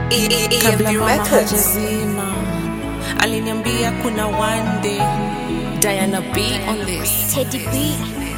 kabla EMV mama Records. hajazima aliniambia kuna one day Diana B on this Teddy B.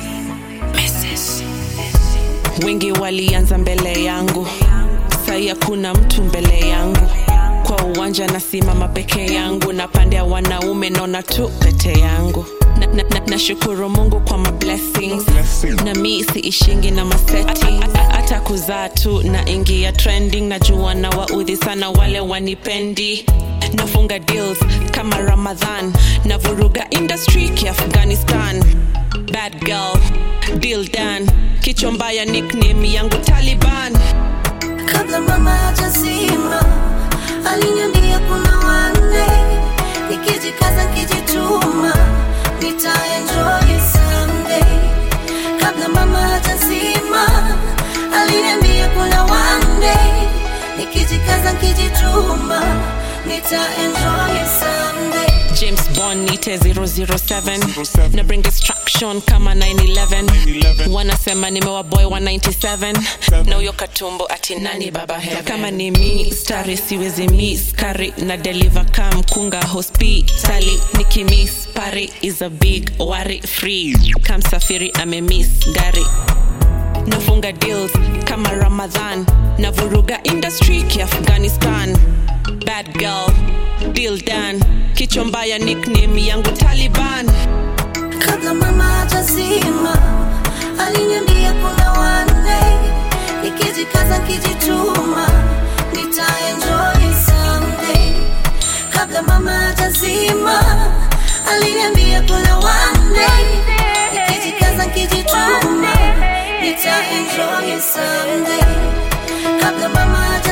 wengi walianza mbele yangu sai hakuna mtu mbele yangu kwa uwanja nasimama peke yangu na pande ya wanaume naona tu pete yangu nashukuru na, na, nashukuru mungu kwa ma blessings na mi siishingi na maseti hata kuzaa tu na ingia trending najua na waudhi sana wale wanipendi nafunga deals kama ramadhan na vuruga industry kiafghanistan bad girl deal done kichwa mbaya nickname yangu taliban kabla mama hajazima aliniambia kuna wanne nikijikaza nikijituma nitaenjoy someday kabla mama hajazima aliniambia kuna wanne nikijikaza nikijituma nitaenjoy someday james bond nite 007 na bring destruction kama 911 wanasema nimewa boy 197 na huyo katumbo ati nani baba heaven kama ni mi stari siwezi miss kari na deliver kam kunga hospitali nikimiss pari is a big wari free kamsafiri amemiss gari nafunga deals kama ramadhan na vuruga industry kiafghanistan bad girl deal done kichwa mbaya nickname yangu taliban kabla mama hajazima aliniambia kuna wanne nikijikaza nikijituma nitaenjoy someday kabla mama hajazima aliniambia kuna wanne nikijikaza nikijituma nitaenjoy someday kabla mama hajazima